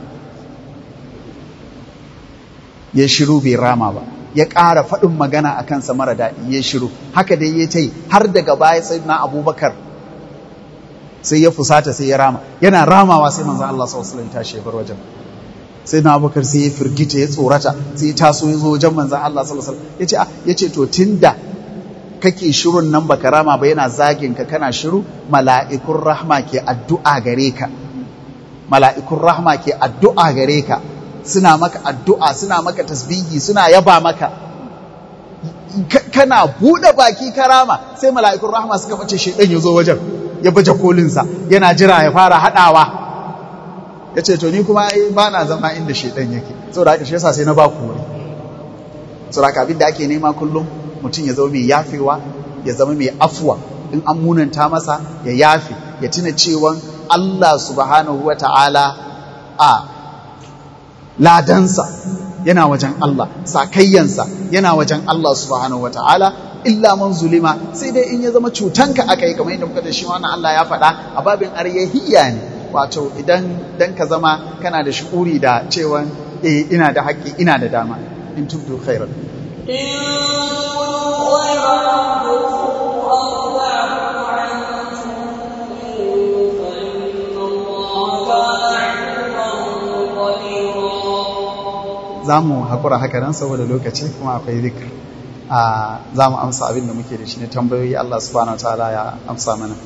ya shiru bai rama ba ya ƙara faɗin magana a kansa mara daɗi ya shiru haka dai ya ta yi har daga baya sai na abubakar sai ya fusata sai ya rama yana ramawa sai manzan Allah sallallahu alaihi tashi ya bar wajen sai na abubakar sai ya firgita ya tsorata sai ya taso ya zo wajen manzan Allah sallallahu alaihi ya ce ya ce to tunda kake shirun nan baka rama ba yana zagin ka kana shiru mala'ikun rahma ke addu'a gare ka mala'ikun rahma ke addu'a gare ka suna maka addu'a suna maka tasbihi suna yaba maka kana buɗe baki karama sai mala'ikun rahama suka bace shaidan ya zo wajen ya baje kolinsa yana jira ya fara haɗawa ya ce to ni kuma ba na zama inda shaidan yake saboda haka shi yasa sai na ba ku wuri saboda haka abin da ake nema kullum mutum ya zama mai yafewa ya zama mai afuwa in an munanta masa ya yafe ya tuna cewa Allah subhanahu wa ta'ala a ladansa yana wajen Allah sakayyansa yana wajen Allah subhanahu wa ta'ala illa man zulima sai dai in ya zama cutanka aka yi kamar yadda muka da shi wannan Allah ya faɗa a babin aryahiyya ne wato idan dan ka zama kana da shi'uri da cewa eh ina da haƙƙi ina da dama in tubdu khairan za mu haƙura haka nan saboda lokaci kuma akwai zikir a za mu amsa abin da muke da shi ne tambayoyi Allah subhanahu ta'ala ya amsa mana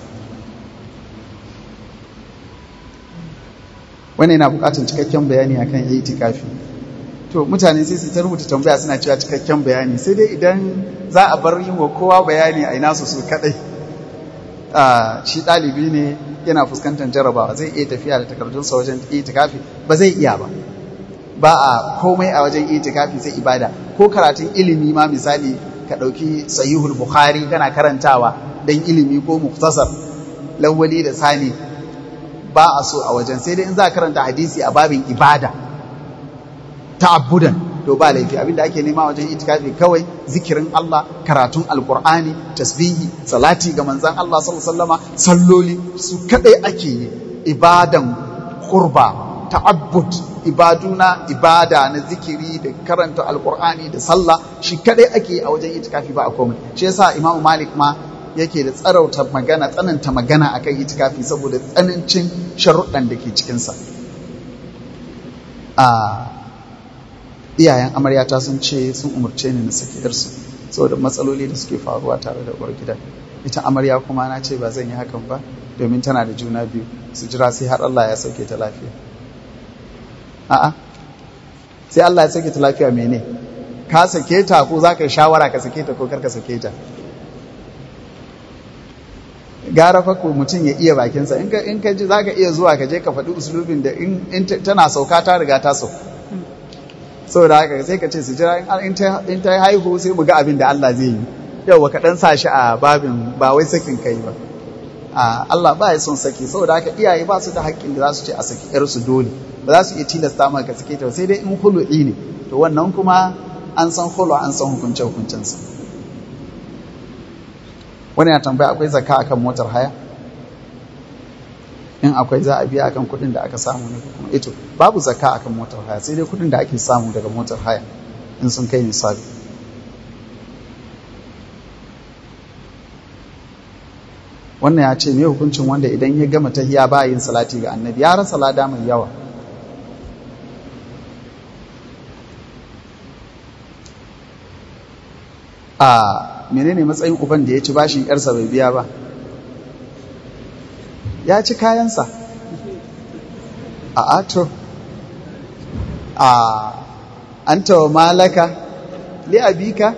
wani yana buƙatar cikakken bayani akan itikafi to mutane sai su ta rubuta tambaya suna cewa cikakken bayani sai dai idan za a bar yin wa kowa bayani a ina su su kadai shi ɗalibi ne yana fuskantar jarabawa zai iya tafiya da takardunsa wajen itikafi ba zai iya ba ba a komai a wajen itikafi sai ibada ko karatun ilimi ma misali ka ɗauki sahihul bukhari kana karantawa don ilimi ko muktasar lawwali da sani ba a so a wajen sai dai in za a karanta hadisi a babin ibada ta'abbudan to ba laifi abinda ake nema wajen itikafi kawai zikirin Allah karatun alkur'ani tasbihi salati ga manzon Allah sallallahu alaihi wasallama salloli su kadai ake yi ibadan qurba ta'abbud ibaduna ibada na zikiri da karanta alkur'ani da sallah shi kadai ake yi a wajen itikafi ba a komai shi yasa Imam Malik ma yake da tsarauta magana tsananta magana akan itikafi saboda tsanancin sharuɗan da ke cikinsa a iyayen amaryata sun ce sun umarce ni na saki yarsu saboda matsaloli da suke faruwa tare da uwar gida ita amarya kuma na ce ba zan yi hakan ba domin tana da juna biyu su jira sai har Allah ya sauke ta lafiya a'a sai Allah ya sauke ta lafiya mene ka sake ta ko za ka yi shawara ka sake ta ko kar ka sake ta gara fa ko mutum ya iya bakinsa in ka in ka ji zaka iya zuwa ka je ka faɗi usulubin da in tana sauka ta riga ta sauka saboda haka sai ka ce su jira in ta haihu sai mu ga abin da Allah zai yi yau ka dan sa shi a babin ba wai sakin kai ba a Allah ba ya son saki saboda haka iyaye ba su da haƙƙin da za su ce a saki yar su dole ba za su iya tilasta maka sake ta sai dai in hulu'i ne to wannan kuma an san hulu an san hukunce hukuncensa wani ya tambaya akwai zakka akan motar haya in akwai za a biya akan kuɗin da aka samu ne kuma ito babu zakka akan motar haya sai dai kuɗin da ake samu daga motar haya in sun kai nisabi wannan ya ce me hukuncin wanda idan ya gama tahiya ba yin salati ga annabi ya rasa lada mai yawa a menene matsayin uban da ya ci bashin yarsa bai biya ba ya ci kayansa a ato a an tawa malaka li abika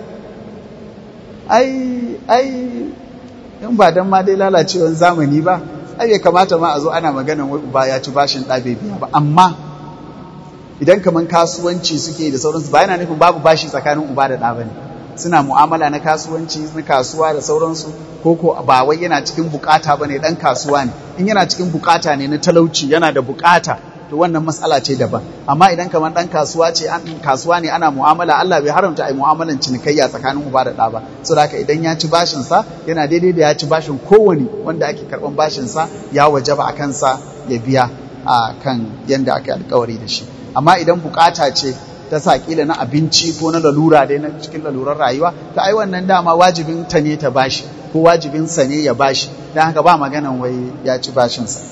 ai ai in ba dan ma dai lalacewar zamani ba ai bai kamata ma a zo ana maganan wai uba ya ci bashin ɗa bai biya ba amma idan kaman kasuwanci suke da sauransu ba yana nufin babu bashi tsakanin uba da ɗa ba ne suna mu'amala na kasuwanci na kasuwa da sauransu ko ko ba wai yana cikin bukata bane dan kasuwa ne in yana cikin bukata ne na talauci yana da bukata to wannan matsala ce daban amma idan kamar dan kasuwa ce an kasuwa ne ana mu'amala Allah bai haramta ai mu'amalan cinikayya tsakanin uba da ɗa ba saboda haka idan ya ci bashin sa yana daidai da ya ci bashin kowane wanda ake karban bashin sa ya wajaba a kansa ya biya a kan yanda aka alkawari da shi amma idan bukata ce ta sa kila na abinci ko na lalura dai na cikin lalurar rayuwa ta ai wannan dama wajibin ta ne ta bashi ko wajibin sa ne ya bashi dan haka ba maganan wai ya ci bashin sa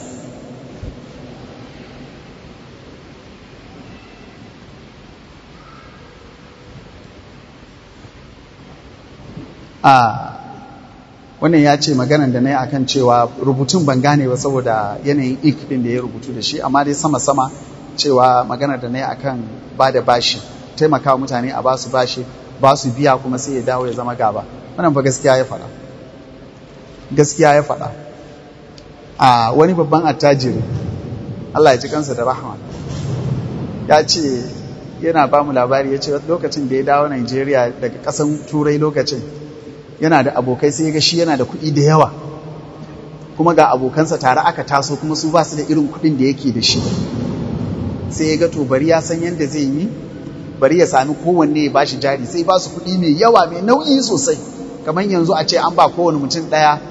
a wannan ya ce maganan da na yi akan cewa rubutun ban gane ba saboda yanayin ik din da ya rubutu da shi amma dai sama-sama cewa magana da na yi akan ba da bashi taimaka mutane a basu bashi ba su biya kuma sai ya dawo ya zama gaba wannan ba gaskiya ya faɗa gaskiya ya faɗa a wani babban attajiri Allah ya ji kansa da rahama ya ce yana ba mu labari ya ce lokacin da ya dawo Najeriya daga ƙasan turai lokacin yana da abokai sai ya ga shi yana da kuɗi da yawa kuma ga abokansa tare aka taso kuma su ba su da irin kuɗin da yake da shi sai ya ga to bari ya san yadda zai yi bari ya sami kowanne ya bashi jari sai ba su kuɗi mai yawa mai nauyi sosai kamar yanzu a ce an ba kowane mutum ɗaya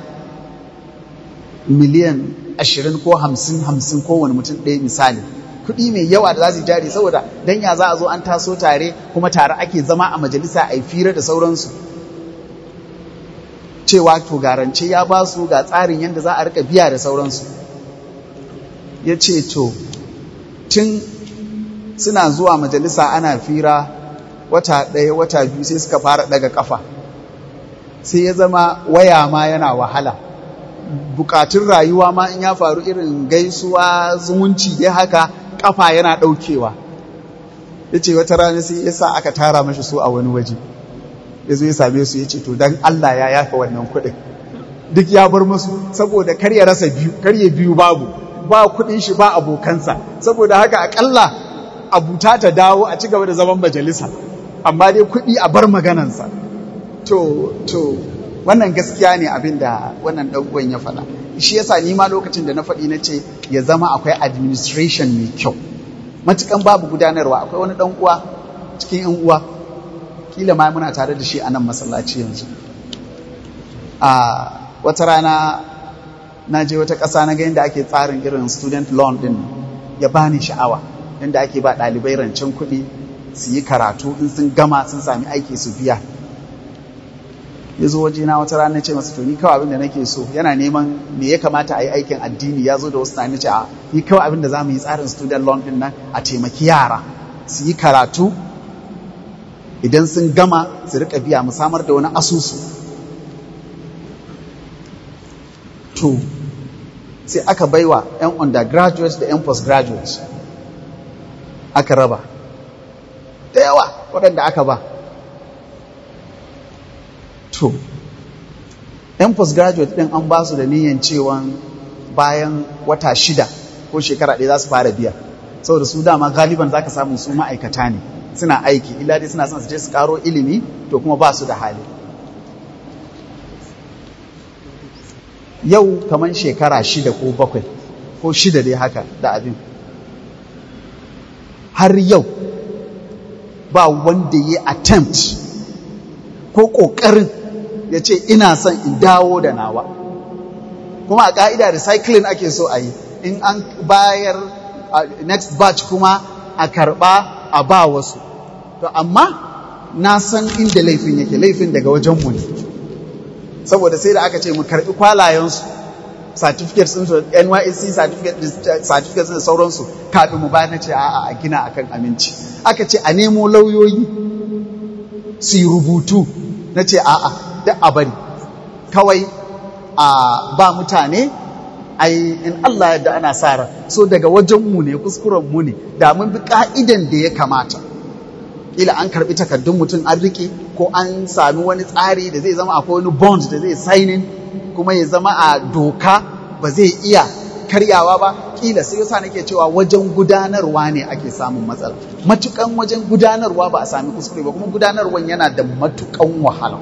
miliyan ashirin ko hamsin hamsin kowane mutum ɗaya misali kuɗi mai yawa da za su jari saboda dan ya za a zo an taso tare kuma tare ake zama a majalisa a yi fira da sauransu cewa to garance ya ba su ga tsarin yadda za a rika biya da sauransu ya ce to tun suna zuwa majalisa ana fira wata ɗaya wata biyu sai suka fara ɗaga ƙafa sai ya zama waya ma yana wahala bukatun rayuwa ma in ya faru irin gaisuwa zumunci dai haka ƙafa yana ɗaukewa ya ce wata rana sai ya sa aka tara mashi su a wani waje ya zo ya same su ya ce to don Allah ya yafa wannan kuɗin duk ya bar musu saboda kar ya rasa biyu kar ya biyu babu ba kuɗin shi ba abokansa saboda haka akalla abuta ta dawo a ci gaba da zaman majalisa amma dai kuɗi a bar maganansa to to wannan gaskiya ne abin da wannan ɗan ya faɗa shi yasa ni ma lokacin da na faɗi na ce ya zama akwai administration mai kyau matukan babu gudanarwa akwai wani ɗan uwa cikin yan uwa kila ma muna tare da shi a nan masallaci yanzu a wata rana na je wata ƙasa na ga yadda ake tsarin irin student loan din ya bani sha'awa yadda ake ba ɗalibai rancen kuɗi su yi karatu in sun gama sun sami aiki su biya ya zo waje na wata rana ce masa to ni kawai abin da nake so yana neman me ya kamata a yi aikin addini ya zo da wasu tunani ce a ni kawai abin da za mu yi tsarin student loan din nan a taimaki yara su yi karatu idan sun gama su rika biya mu samar da wani asusu to sai aka baiwa 'yan undergraduates da 'yan postgraduates aka raba da yawa waɗanda aka ba to 'yan postgraduate ɗin an ba su da niyan cewa bayan wata shida ko shekara ɗaya za su fara biya saboda su dama galiban za ka samu su ma'aikata ne suna aiki illa dai suna son su je su karo ilimi to kuma ba su da hali yau kamar shekara shida ko bakwai ko shida dai haka da abin har yau ba wanda ya attempt ko ƙoƙarin ya ce ina son in dawo da nawa kuma a ƙa'ida recycling ake so a yi in an bayar next batch kuma a karɓa a ba wasu to amma na san inda laifin yake laifin daga wajenmu ne saboda sai da aka ce mu karɓi kwalayensu certificates ɗinsu NYSC certificates da sauransu kafin mu bayar na ce a'a a gina akan aminci aka ce a nemo lauyoyi su yi rubutu na ce a'a duk a bari kawai a ba mutane ai in Allah yadda ana sa ran so daga wajenmu ne kuskuren mu ne da mun bi ka'idan da ya kamata ila an karbi takardun mutum an rike ko an sami wani tsari da zai zama akwai wani bond da zai signing kuma ya zama a doka ba zai iya karyawa ba kila sai yasa nake cewa wajen gudanarwa ne ake samun matsala matukan wajen gudanarwa ba a sami kuskure ba kuma gudanarwan yana da matukan wahala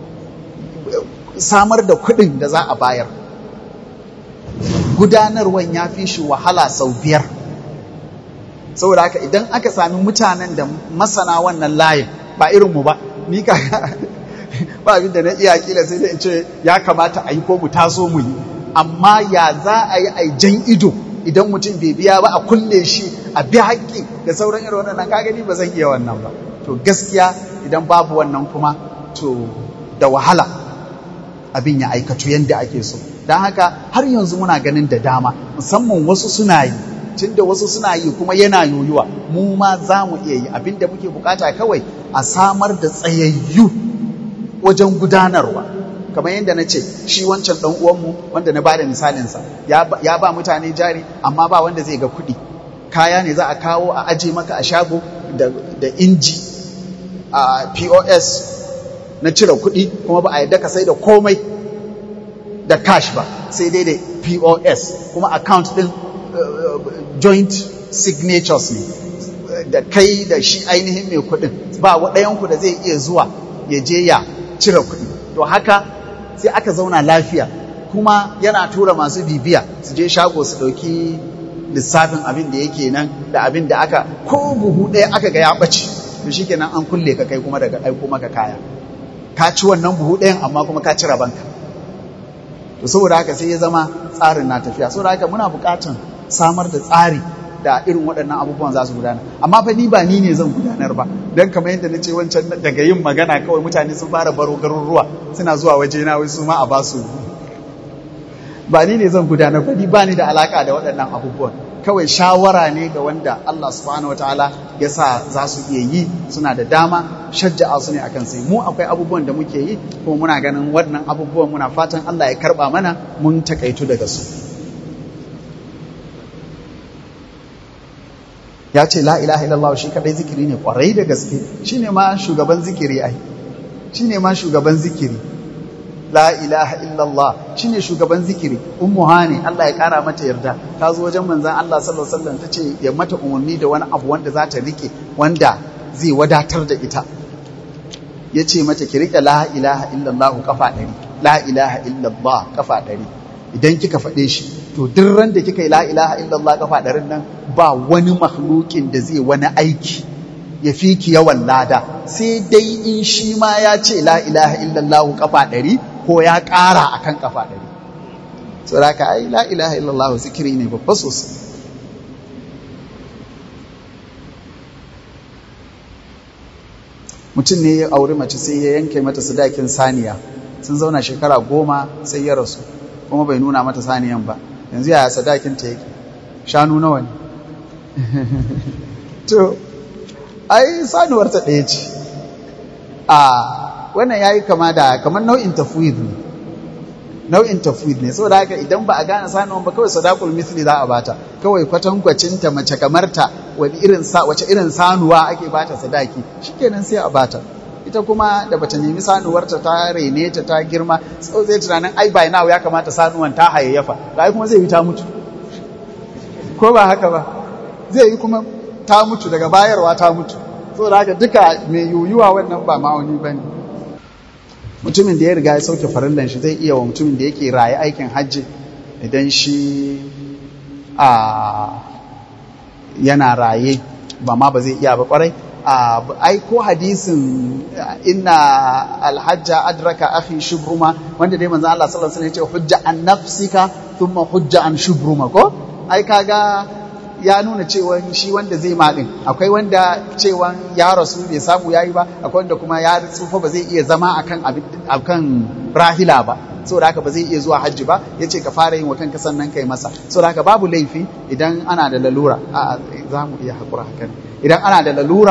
samar da kuɗin da za a bayar gudanarwan ya fi shi wahala sau biyar saboda haka idan aka sami mutanen da masana wannan layin ba irinmu ba ni ka ba abin da na iya kila sai da in ce ya kamata a yi ko mu taso mu yi amma ya za a yi a jan ido idan mutum bai biya ba a kulle shi a bi haƙƙi da sauran irin wannan ka gani ba zan iya wannan ba to gaskiya idan babu wannan kuma to da wahala abin ya aikatu yadda ake so don haka har yanzu muna ganin da dama musamman wasu suna yi tun da wasu suna yi kuma yana yoyuwa mu ma za mu iya yi abin da muke bukata kawai a samar da tsayayyu wajen gudanarwa kamar yadda na ce shi wancan ɗan uwanmu wanda na bada misalinsa ya ba mutane jari amma ba wanda zai ga kuɗi kaya ne za a kawo a aje maka a shago da inji a pos na cire kuɗi kuma ba a yadda ka sai da komai da cash ba sai dai da POS kuma account ɗin uh, joint signatures ne da kai da shi ainihin mai kuɗin ba ɗayanku da zai iya zuwa ya je ya cire kuɗi to haka sai aka zauna lafiya kuma yana tura masu bibiya su je shago su ɗauki lissafin abin da yake nan da abin da aka ko buhu ɗaya aka ga ya ɓace to shikenan an kulle ka kai kuma daga aiko maka kaya ka ci wannan buhu ɗayan amma kuma ka cire banka to saboda haka sai ya zama tsarin na tafiya saboda haka muna buƙatar samar da tsari da irin waɗannan abubuwan za su gudana amma fa ni ba ni ne zan gudanar ba don kamar yadda na ce wancan daga yin magana kawai mutane sun fara baro garuruwa suna zuwa waje na wai su ma a ba su ba ni ne zan gudanar ba ni ba ni da alaka da waɗannan abubuwan kawai shawara ne ga wanda Allah subhanahu wataala ya sa za su iya yi suna da dama shajja'a su ne akan sai mu akwai abubuwan da muke yi kuma muna ganin waɗannan abubuwan muna fatan Allah ya karɓa mana mun takaitu daga su ya ce la ilaha illallah shi kadai zikiri ne kwarai da gaske shine ma shugaban zikiri ai shine ma shugaban zikiri la ilaha illallah shine shugaban zikiri ummu hani Allah ya kara mata yarda ta zo wajen manzon Allah sallallahu alaihi wasallam tace ya mata umarni da wani abu wanda za ta rike wanda zai wadatar da ita yace mata ki rike la ilaha illallah kafa ɗari la ilaha illallah kafa ɗari idan kika faɗe shi to duk ran da kika yi la ilaha illallah kafa ɗarin nan ba wani makhlukin da zai wani aiki ya fi ki yawan lada sai dai in shi ma ya ce la ilaha illallah kafa ɗari ko ya ƙara akan kafa ɗari saboda ka ai la ilaha illallah zikiri ne babba sosai mutum ne ya auri mace sai ya yanke mata sadakin saniya sun zauna shekara goma sai ya rasu kuma bai nuna mata saniyan ba yanzu yaya sadakin ta yake shanu nawa ne to ai sanuwar ta ɗaya ce a wannan yayi kama da kamar nau'in tafwid ne nau'in tafwid ne saboda haka idan ba a gane sanuwan ba kawai sadaqul misli za a bata kawai kwatankwacin ta mace kamar ta wani irin sa wace irin sanuwa ake bata sadaki shikenan sai a bata ita kuma da bata nemi sanuwarta ta rene ta ta girma sau zai tunanin ai by now ya kamata sanuwan ta hayayyafa ai kuma zai yi ta mutu ko ba haka ba zai yi kuma ta mutu daga bayarwa ta mutu saboda haka duka mai yuyuwa wannan ba ma'auni ba ne mutumin da ya riga ya sauke farillan shi zai iya wa mutumin da yake raye aikin hajji idan shi a yana raye ba ma ba zai iya ba kwarai ai ko hadisin inna alhajja adraka akhi shubruma wanda dai manzo Allah sallallahu alaihi wasallam ya ce hujja an nafsika thumma hujja an shubruma ko ai kaga ya nuna cewa shi wanda zai maɗin akwai wanda cewa ya rasu bai samu yayi ba akwai wanda kuma ya tsufa ba zai iya zama akan akan rahila ba saboda haka ba zai iya zuwa hajji ba yace ka fara yin wa kanka sannan kai masa saboda haka babu laifi idan ana da lalura a za mu iya hakura hakan idan ana da lalura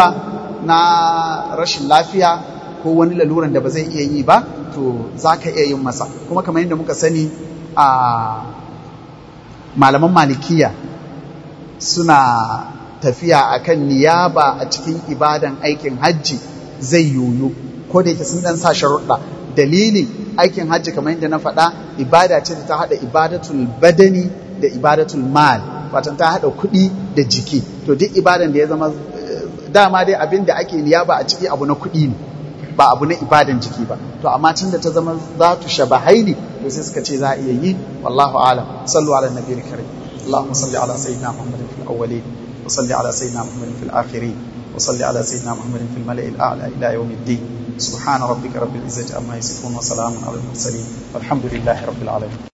na rashin lafiya ko wani laluran da ba zai iya yi ba to za ka iya yin masa kuma kamar yadda muka sani a malaman malikiya suna tafiya akan niyaba a cikin ibadan aikin hajji zai yoyo ko da yake sun dan sa sharuɗa dalilin aikin hajji kamar yadda na faɗa ibada ce da ta haɗa ibadatul badani da ibadatul mal watan ta haɗa kuɗi da jiki to duk ibadan da ya zama dama dai abin da ake niyaba a ciki abu na kuɗi ne ba abu na ibadan jiki ba to amma tun da ta zama za tu shabahaini to sai suka ce za a iya yi wallahu alam sallu ala nabiyil karim اللهم صل على سيدنا محمد في الأولين وصل على سيدنا محمد في الآخرين وصل على سيدنا محمد في الملأ الأعلى إلى يوم الدين سبحان ربك رب العزة عما يصفون وسلام على المرسلين والحمد لله رب العالمين